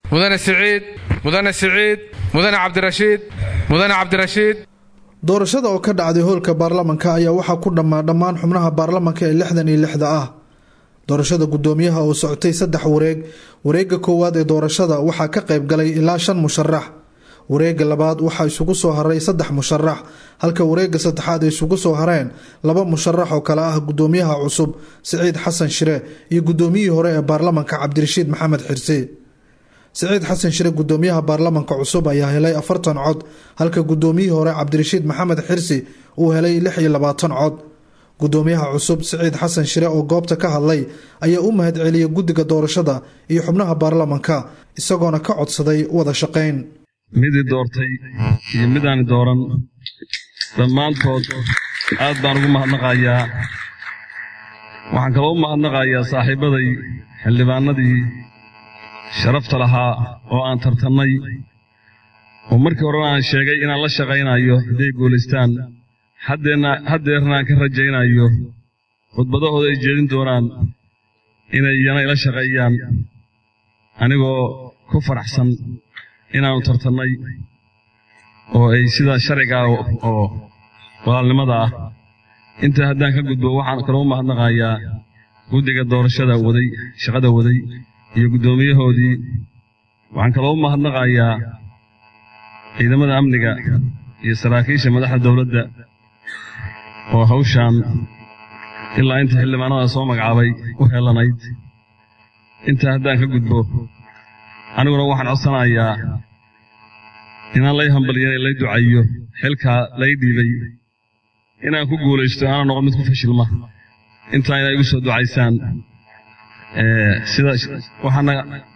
mudane siciid mudane siciid mudane cabdirashiid mudane cabdirashiid doorashada oo ka dhacday hoolka baarlamanka ayaa waxaa ku dhammaa dhammaan xubnaha baarlamanka ee lixdan iyo lixda ah doorashada guddoomiyaha oo socotay saddex wareeg wareegga koowaad ee doorashada waxaa ka qayb galay ilaa shan musharax wareegga labaad waxaa isugu soo haray saddex musharax halka wareegga saddexaad ay isugu soo hareen laba musharax oo kale ah guddoomiyaha cusub siciid xasan shire iyo guddoomiyihii hore ee baarlamanka cabdirashiid maxamed xirse siciid xasan shire guddoomiyaha baarlamanka cusub ayaa helay afartan cod halka guddoomiyihii hore cabdirashiid maxamed xirsi uu helay lix iyo labaatan cod guddoomiyaha cusub siciid xasan shire oo goobta ka hadlay ayaa u mahad celiyay guddiga doorashada iyo xubnaha baarlamanka isagoona ka codsaday wada shaqayn midii doortay iyo midaani dooran dhammaantood aad baan ugu mahadnaqayaa waxaan kaloo u mahadnaqayaa saaxiibbaday xildhibaanadii sharafta lahaa oo aan tartannay oo markii horena aan sheegay inaan la shaqaynayo hadday guulaystaan haddeerna aan ka rajaynayo khudbadahooda ay jeedin doonaan inay iyana ila shaqeeyaan anigoo ku faraxsan inaannu tartannay oo ay sida sharcigaa oo walaalnimada ah intaa haddaan ka gudbo waxaan kaloo u mahadnaqayaa guddiga doorashada waday shaqada waday iyo guddoomiyahoodii waxaan kaloo u mahadnaqayaa ciidamada amniga iyo saraakiisha madaxda dowladda oo hawshaan ilaa inta xildhibaanada soo magacaabay u heelanayd intaa haddaan ka gudbo aniguna waxaan codsanayaa inaan lay hambaliyan ee lay ducayo xilkaa lay dhiibay inaan ku guulaysto aanan noqon mid ku fashilma intaa inay igu soo ducaysaan sida waxaana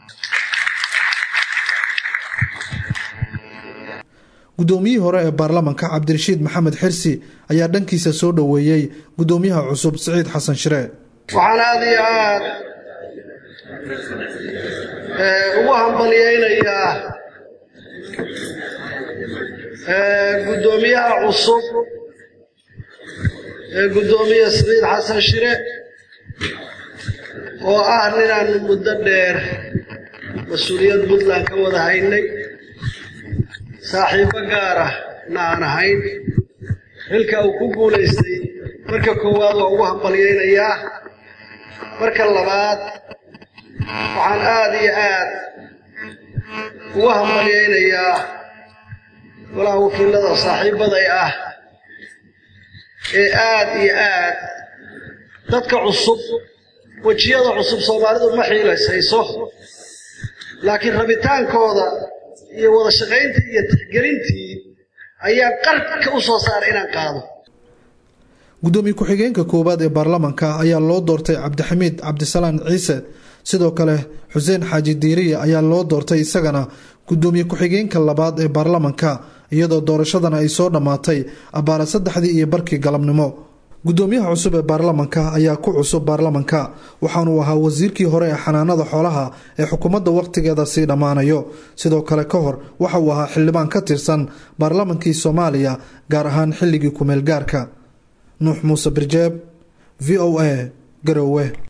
guddoomiyihii hore ee baarlamanka cabdirashiid maxamed xirsi ayaa dhankiisa soo dhoweeyey guddoomiyaha cusub siciid xasan shire waxaan aad iyo aad ugu hambalyaynayaa guddoomiyaha cusub ee guddoomiye siciid xasan shire oo ah ninaannu muddo dheer mas-uuliyad puntland ka wada haynay saaxiibbo gaara na aan ahayn xilka uu ku guulaystay marka koowaad waa ugu hambalyaynayaa marka labaad waxaan aad iyo aad ugu hambalyaynayaa golaha wakiilada saaxiibbaday ah ee aad iyo aad dadka cusub wejiyada cusub soomaalidu ma xiilaysayso laakiin rabitaankooda iyo wada shaqayntii iyo tixgelintii ayaa qarka u soo saaray inaan qaado guddoomiye ku-xigeenka koowaad ee baarlamanka ayaa loo doortay cabdixamiid cabdisalaan ciise sidoo kale xuseen xaaji diiriye ayaa loo doortay isagana guddoomiye ku-xigeenka labaad ee baarlamanka iyadoo doorashadana ay soo dhammaatay abbaara saddexdii iyo barkii galabnimo guddoomiyaha cusub ee baarlamanka ayaa ku cusub baarlamanka waxaanuu ahaa wasiirkii hore ee xanaanada xoolaha ee xukuumadda wakhtigeeda sii dhammaanayo sidoo kale ka hor waxa uu ahaa xildhibaan ka tirsan baarlamankii soomaaliya gaar ahaan xilligii kumeel gaarka nuux muuse birjeeb v o a garowe